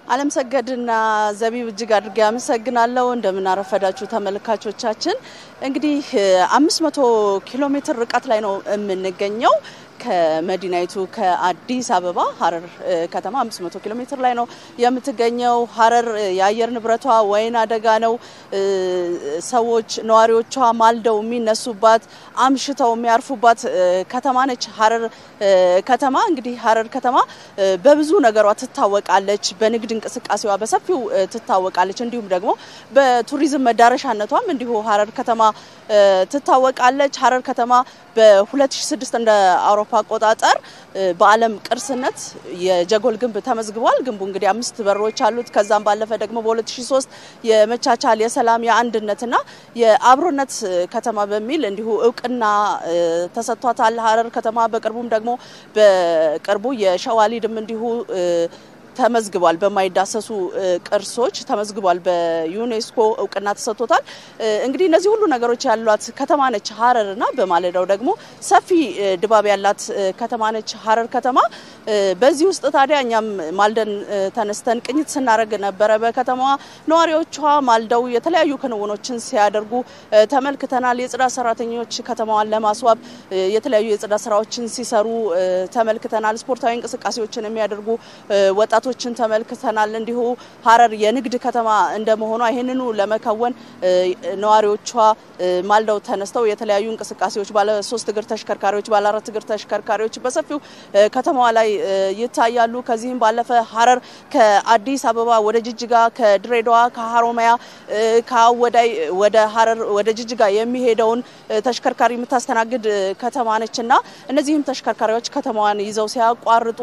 አለም ሰገድና ዘቢብ እጅግ አድርጌ አመሰግናለሁ። እንደምናረፈዳችሁ ተመልካቾቻችን እንግዲህ አምስት መቶ ኪሎ ሜትር ርቀት ላይ ነው የምንገኘው ከመዲናይቱ ከአዲስ አበባ ሀረር ከተማ 500 ኪሎ ሜትር ላይ ነው የምትገኘው። ሀረር የአየር ንብረቷ ወይን አደጋ ነው። ሰዎች ነዋሪዎቿ ማልደው የሚነሱባት አምሽተው የሚያርፉባት ከተማ ነች ሀረር ከተማ። እንግዲህ ሀረር ከተማ በብዙ ነገሯ ትታወቃለች። በንግድ እንቅስቃሴዋ በሰፊው ትታወቃለች። እንዲሁም ደግሞ በቱሪዝም መዳረሻነቷም እንዲሁ ሀረር ከተማ ትታወቃለች። ሀረር ከተማ በ2006 እንደ አውሮፓ አቆጣጠር በዓለም ቅርስነት የጀጎል ግንብ ተመዝግቧል። ግንቡ እንግዲህ አምስት በሮች አሉት። ከዛም ባለፈ ደግሞ በ2003 የመቻቻል የሰላም የአንድነትና የአብሮነት ከተማ በሚል እንዲሁ እውቅና ተሰጥቷታል ሀረር ከተማ። በቅርቡም ደግሞ በቅርቡ የሸዋሊድም እንዲሁ ተመዝግቧል። በማይዳሰሱ ቅርሶች ተመዝግቧል። በዩኔስኮ እውቅና ተሰጥቶታል። እንግዲህ እነዚህ ሁሉ ነገሮች ያሏት ከተማ ነች ሀረር እና በማለዳው ደግሞ ሰፊ ድባብ ያላት ከተማ ነች ሀረር ከተማ። በዚህ ውስጥ ታዲያ እኛም ማልደን ተነስተን ቅኝት ስናደርግ ነበረ። በከተማዋ ነዋሪዎቿ ማልደው የተለያዩ ክንውኖችን ሲያደርጉ ተመልክተናል። የጽዳት ሰራተኞች ከተማዋን ለማስዋብ የተለያዩ የጽዳት ስራዎችን ሲሰሩ ተመልክተናል። ስፖርታዊ እንቅስቃሴዎችን የሚያደርጉ ወጣቶች ችን ተመልክተናል። እንዲሁ ሀረር የንግድ ከተማ እንደመሆኗ ይህንኑ ለመከወን ነዋሪዎቿ ማልደው ተነስተው የተለያዩ እንቅስቃሴዎች ባለ ሶስት እግር ተሽከርካሪዎች፣ ባለ አራት እግር ተሽከርካሪዎች በሰፊው ከተማዋ ላይ ይታያሉ። ከዚህም ባለፈ ሀረር ከአዲስ አበባ ወደ ጅጅጋ፣ ከድሬዳዋ፣ ከሀሮማያ፣ ከአወዳይ ወደ ሀረር ወደ ጅጅጋ የሚሄደውን ተሽከርካሪ የምታስተናግድ ከተማ ነች እና እነዚህም ተሽከርካሪዎች ከተማዋን ይዘው ሲያቋርጡ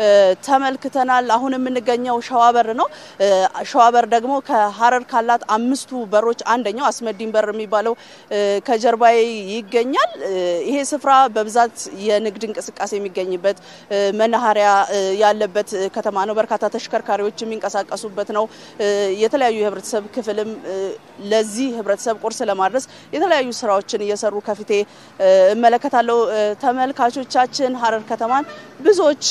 ተመልክተናል። አሁን የምንገኘው ሸዋበር ነው። ሸዋበር ደግሞ ከሀረር ካላት አምስቱ በሮች አንደኛው አስመዲን በር የሚባለው ከጀርባዬ ይገኛል። ይሄ ስፍራ በብዛት የንግድ እንቅስቃሴ የሚገኝበት መናኸሪያ ያለበት ከተማ ነው። በርካታ ተሽከርካሪዎች የሚንቀሳቀሱበት ነው። የተለያዩ የህብረተሰብ ክፍልም ለዚህ ህብረተሰብ ቁርስ ለማድረስ የተለያዩ ስራዎችን እየሰሩ ከፊቴ እመለከታለሁ። ተመልካቾቻችን ሀረር ከተማን ብዙዎች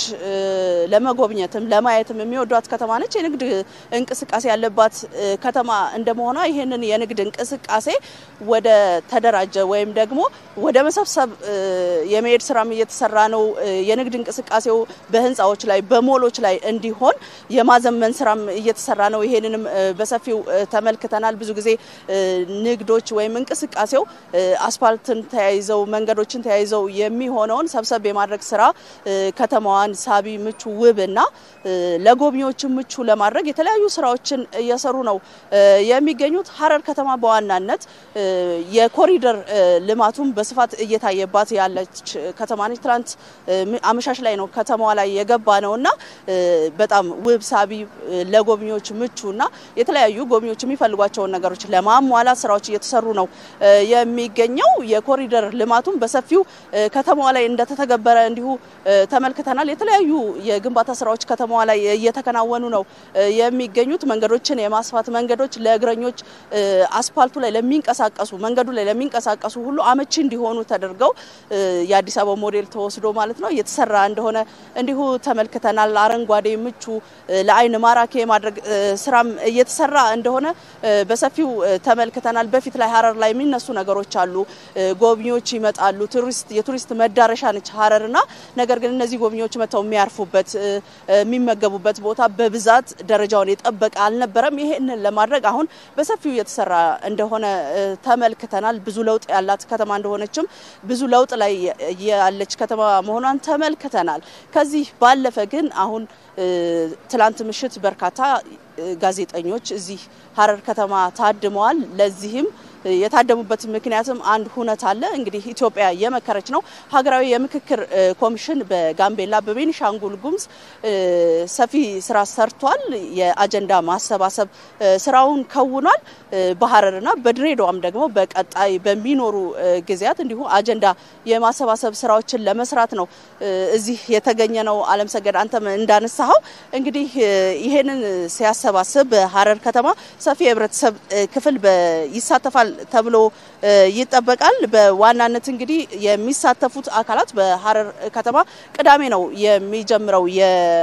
ለመጎብኘትም ለማየትም የሚወዷት ከተማ ነች። የንግድ እንቅስቃሴ ያለባት ከተማ እንደመሆኗ ይህንን የንግድ እንቅስቃሴ ወደ ተደራጀ ወይም ደግሞ ወደ መሰብሰብ የመሄድ ስራም እየተሰራ ነው። የንግድ እንቅስቃሴው በህንፃዎች ላይ በሞሎች ላይ እንዲሆን የማዘመን ስራም እየተሰራ ነው። ይሄንንም በሰፊው ተመልክተናል። ብዙ ጊዜ ንግዶች ወይም እንቅስቃሴው አስፋልትን ተያይዘው መንገዶችን ተያይዘው የሚሆነውን ሰብሰብ የማድረግ ስራ ከተማዋን ሳቢ፣ ምቹ፣ ውብ እና ለጎብኚዎች ምቹ ለማድረግ የተለያዩ ስራዎችን እየሰሩ ነው የሚገኙት። ሀረር ከተማ በዋናነት የኮሪደር ልማቱም በስፋት እየታየባት ያለች ከተማ ነች። ትናንት አመሻሽ ላይ ነው ከተማዋ ላይ የገባ ነው እና በጣም ውብ፣ ሳቢ፣ ለጎብኚዎች ምቹ እና የተለያዩ ጎብኚዎች የሚፈልጓቸውን ነገሮች ለማሟላት ስራዎች እየተሰሩ ነው የሚገኘው። የኮሪደር ልማቱም በሰፊው ከተማዋ ላይ እንደተተገበረ እንዲሁ ተመልክተናል። የተለያዩ የግንባታ ስራዎች ከተማዋ ላይ እየተከናወኑ ነው የሚገኙት። መንገዶችን የማስፋት መንገዶች ለእግረኞች አስፓልቱ ላይ ለሚንቀሳቀሱ መንገዱ ላይ ለሚንቀሳቀሱ ሁሉ አመቺ እንዲሆኑ ተደርገው የአዲስ አበባ ሞዴል ተወስዶ ማለት ነው እየተሰራ እንደሆነ እንዲሁ ተመልክተናል። አረንጓዴ፣ ምቹ፣ ለአይን ማራኪ የማድረግ ስራም እየተሰራ እንደሆነ በሰፊው ተመልክተናል። በፊት ላይ ሀረር ላይ የሚነሱ ነገሮች አሉ። ጎብኚዎች ይመጣሉ። ቱሪስት የቱሪስት መዳረሻ ነች ሀረርና ነገር ግን እነዚህ ጎብኚዎች መጥተው የሚያርፉበት የሚመገቡበት ቦታ በብዛት ደረጃውን የጠበቀ አልነበረም። ይሄንን ለማድረግ አሁን በሰፊው እየተሰራ እንደሆነ ተመልክተናል። ብዙ ለውጥ ያላት ከተማ እንደሆነችም ብዙ ለውጥ ላይ ያለች ከተማ መሆኗን ተመልክተናል። ከዚህ ባለፈ ግን አሁን ትላንት ምሽት በርካታ ጋዜጠኞች እዚህ ሀረር ከተማ ታድመዋል። ለዚህም የታደሙበት ምክንያትም አንድ ሁነት አለ። እንግዲህ ኢትዮጵያ የመከረች ነው። ሀገራዊ የምክክር ኮሚሽን በጋምቤላ በቤኒሻንጉል ጉሙዝ ሰፊ ስራ ሰርቷል። የአጀንዳ ማሰባሰብ ስራውን ከውኗል። በሀረርና በድሬዳዋም ደግሞ በቀጣይ በሚኖሩ ጊዜያት እንዲሁ አጀንዳ የማሰባሰብ ስራዎችን ለመስራት ነው እዚህ የተገኘ ነው። አለም ሰገድ አንተም እንዳነሳኸው እንግዲህ ይሄንን ሲያሰባስብ በሀረር ከተማ ሰፊ የህብረተሰብ ክፍል ይሳተፋል ተብሎ ይጠበቃል። በዋናነት እንግዲህ የሚሳተፉት አካላት በሀረር ከተማ ቅዳሜ ነው የሚጀምረው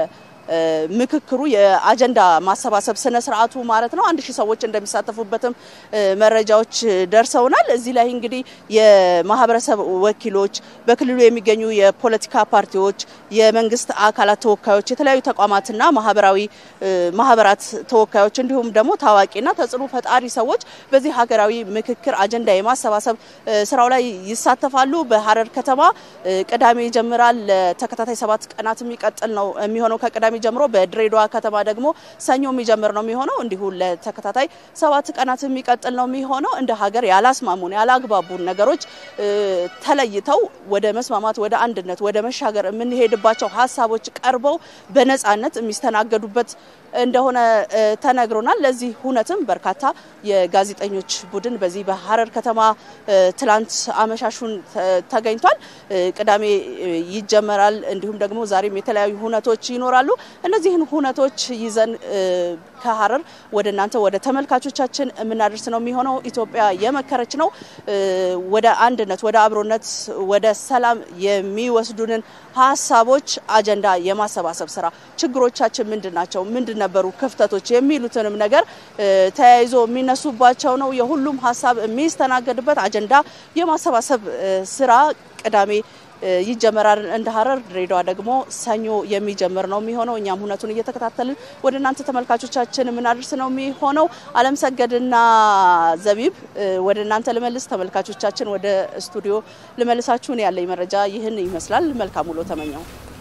ምክክሩ የአጀንዳ ማሰባሰብ ስነ ስርዓቱ ማለት ነው። አንድ ሺህ ሰዎች እንደሚሳተፉበትም መረጃዎች ደርሰውናል። እዚህ ላይ እንግዲህ የማህበረሰብ ወኪሎች፣ በክልሉ የሚገኙ የፖለቲካ ፓርቲዎች፣ የመንግስት አካላት ተወካዮች፣ የተለያዩ ተቋማትና ማህበራዊ ማህበራት ተወካዮች እንዲሁም ደግሞ ታዋቂና ተጽዕኖ ፈጣሪ ሰዎች በዚህ ሀገራዊ ምክክር አጀንዳ የማሰባሰብ ስራው ላይ ይሳተፋሉ። በሀረር ከተማ ቅዳሜ ይጀምራል። ለተከታታይ ሰባት ቀናት የሚቀጥል ነው የሚሆነው ከቅዳሜ ጀምሮ። በድሬዳዋ ከተማ ደግሞ ሰኞ የሚጀምር ነው የሚሆነው። እንዲሁ ለተከታታይ ሰባት ቀናት የሚቀጥል ነው የሚሆነው። እንደ ሀገር ያላስማሙን ያላግባቡን ነገሮች ተለይተው ወደ መስማማት፣ ወደ አንድነት፣ ወደ መሻገር የምንሄድባቸው ሀሳቦች ቀርበው በነጻነት የሚስተናገዱበት እንደሆነ ተነግሮናል። ለዚህ ሁነትም በርካታ የጋዜጠኞች ቡድን በዚህ በሀረር ከተማ ትላንት አመሻሹን ተገኝቷል። ቅዳሜ ይጀመራል። እንዲሁም ደግሞ ዛሬም የተለያዩ ሁነቶች ይኖራሉ። እነዚህን ሁነቶች ይዘን ከሀረር ወደ እናንተ ወደ ተመልካቾቻችን የምናደርስ ነው የሚሆነው። ኢትዮጵያ የመከረች ነው። ወደ አንድነት፣ ወደ አብሮነት፣ ወደ ሰላም የሚወስዱንን ሀሳቦች አጀንዳ የማሰባሰብ ስራ ችግሮቻችን ምንድን ናቸው? ምንድን ነበሩ ክፍተቶች? የሚሉትንም ነገር ተያይዞ የሚነሱባቸው ነው። የሁሉም ሀሳብ የሚስተናገድበት አጀንዳ የማሰባሰብ ስራ ቅዳሜ ይጀመራል እንደ ሀረር። ድሬዳዋ ደግሞ ሰኞ የሚጀምር ነው የሚሆነው። እኛም ሁነቱን እየተከታተልን ወደ እናንተ ተመልካቾቻችን የምናደርስ ነው የሚሆነው። አለም ሰገድና ዘቢብ ወደ እናንተ ልመልስ፣ ተመልካቾቻችን ወደ ስቱዲዮ ልመልሳችሁን። ያለኝ መረጃ ይህን ይመስላል። መልካም ውሎ ተመኘው።